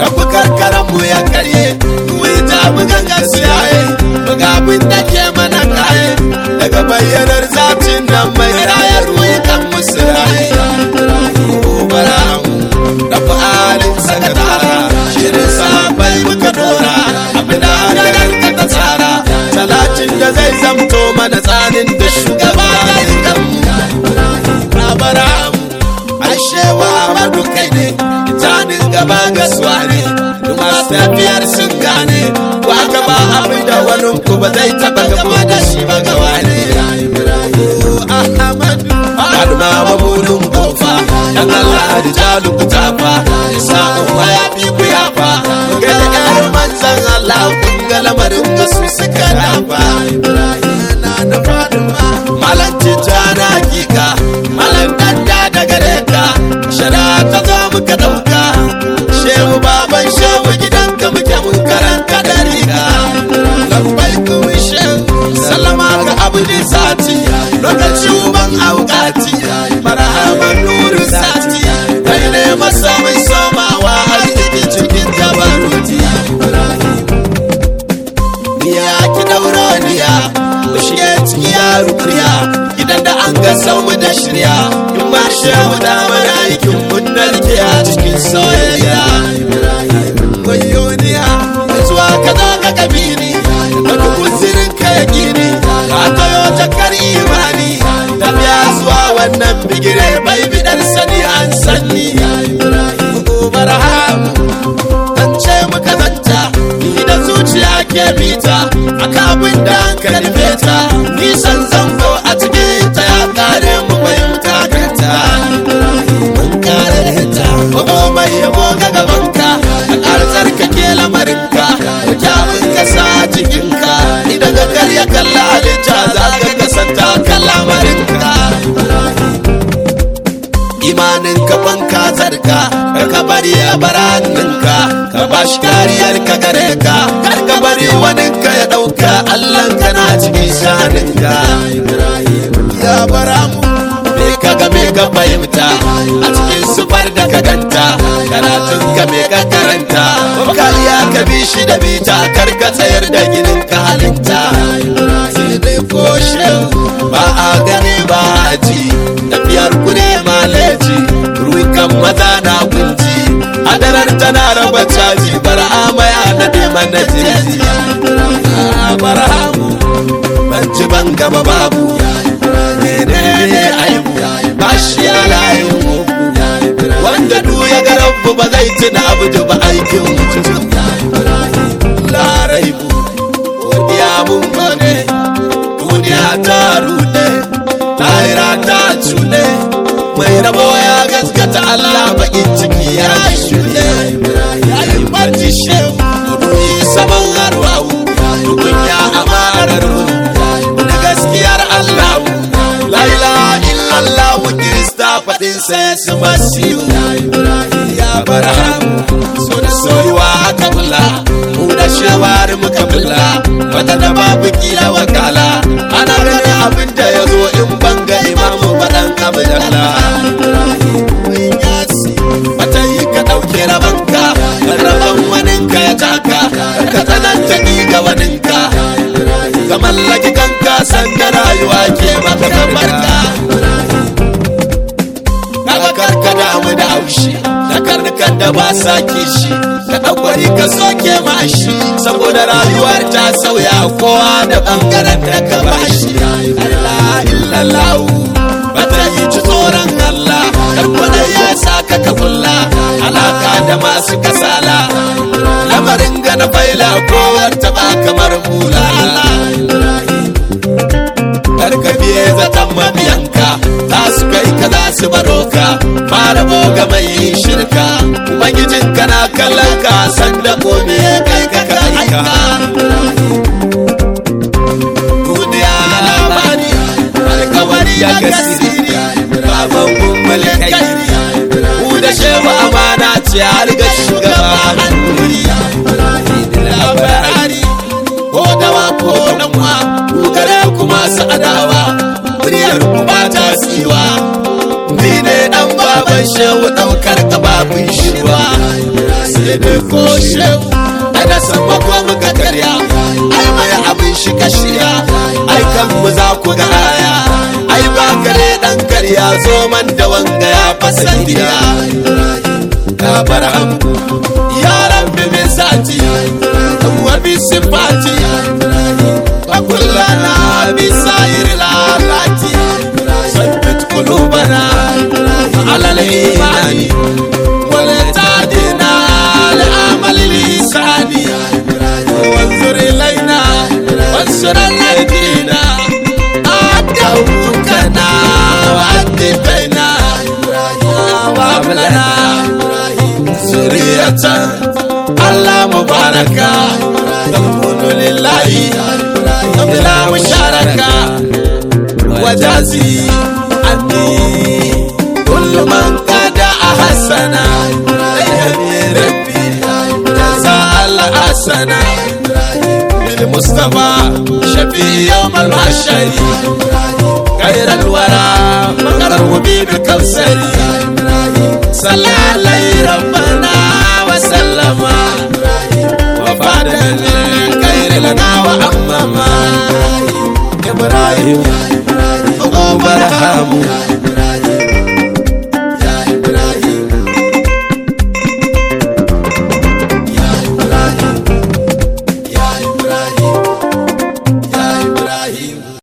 rabu karkaran mu ya karye wai ta bugan gasiyaye buga abin da ke mana kaye daga bayyanar zafin nan mai rayar wukan musu raye gobara mu rabu halin sakatara shirin sabai muka dora abin da hadarar ka ta tsara talatin da zai zamto mana tsanin da shugaba ya yi rabara ashewa amadu kai ne janin gaba gaswa ne masu tafiyar sun gane ba ka ba abin da wani ku ba zai taba gama da shi ba ga wani ahmadu aduma mabulun kofa dan Allah da jalu ku tafa sa'un waya fi ku yafa ga da ƙarar manzan Allah kun ga lamarin da su suka dafa na da faduma malam tijjana hakika malam danda da gare ka shara ta zo muka dauka shehu baban shehu gidanka muke mun karanta da riga lambai kuma shehu sallama ga abu ne sati lokaci uban aukati marhaban nuru sati kai ne masomin somawa har cikin cikin jabaruti ya ki daura niya da shige ciki ya rukuya gidan da an ga mu da shirya in ma shehu da mana aikin mun narke a cikin soyayya wayoniya zuwa ka zo ka kabiri da kuzirin ka ya gini ka tayo jakar imani tafiya zuwa wannan bigire bai bidar sani an sanni barhamu an ce muka zanta ni da zuciya ke bita a kabin da an karfe ta nisan zango a cikin ta ya kare mu fahimta kanta mun kare ta kuma mai yabo ga gabanka a karzar ka ke lamarinka kyawun ka sa jikinka idan ka karya kalla halitta za ka kasanta kan lamarinka imanin ka banka zarka kar ka bari a baraninka ka bashi kariyar ka gare ka kar ka bari wani ka ya dauka allah ka na cikin shaninka ya bara mu me ka ga me ka fahimta a cikin sufar da ka ganta karatun ka me ka karanta kariya ka bi shi da bita kar ka tsayar da ginin ka halitta sai dai ko ba a gane ba a ji tafiyar ku ne maleji rukan maza na kunji adarar tana raba caji bar'amaya na neman na jeji barhamu ban ci ban gaba babu menene aibu ba shi ya layin mugu wanda du ya ga rabbu ba zai tuna abu da ba aikin mutum laraibu godiya mun gode duniya ta rude lahira ta cule mai rabo ya gaskata Allah bakin ciki ya shirye ya yi barci shehu ruhi saman harwawu tukunya amarar da gaskiyar Allah laila illallah kirista faɗin sai su masiyu ya barham so da soyuwa aka bula mu da shewar muka bula wata da babu kila wakala ana ganin abin da ya zo in banga imamu faɗan abu dalla wata yi ka ɗauke rabanka raban waninka ya taka ka tsananta ni ga waninka ka mallaki kanka sanda rayuwa ke maka barka kaga karka damu da haushi da karnukan da ba sa kishi ka ɗaukari ka soke mashi saboda rayuwar ta sauya kowa da ɓangaren da ka bashi Allah illallahu bata yi ci tsoron Allah dan ya sa ka ka kulla alaka da masu kasala lamarin ga na faila kowar ta ba kamar mula karka biye zaton mabiyanka za su kai ka za su baro ka fara boga mai shirka ubangijin kana kallon ka san da kome kai ka kai ka duniya labari alkawari ya gasiri baban gumbul kai ku da shewa amana ce har ga shugaba hannuri labari ko dawa ko danwa ku gare ku masu adawa muryar ku ba ta tsiwa ni ne dan baban shehu daukar kababin shirwa sai maulidi ko shehu ai da sama ko muka karya ai mai abin shi kashiya ai kan mu za ku ga aya ai ba kare dan karya zo man da wanga ya fasa gida ka bar hamdu ya rabbi min sati wa bi sifati wa kullana bi sayr lalati sabbit qulubana ala al-iman wala tadina لعمل الإنسان وانظر إلينا وانصر أيدينا أدعوكنا وأدي بينا وهب لنا ذرية الله مباركة تكون لله بلا مشاركة وجازي عني كل من قد أحسنا يا ربي جزاء الحسنة بالمصطفى شفيع يوم المحشر خير الورى مقرب بالكوثر صلى عليه ربنا وسلم وفاد الخير لنا وأمما إبراهيم أبو برهام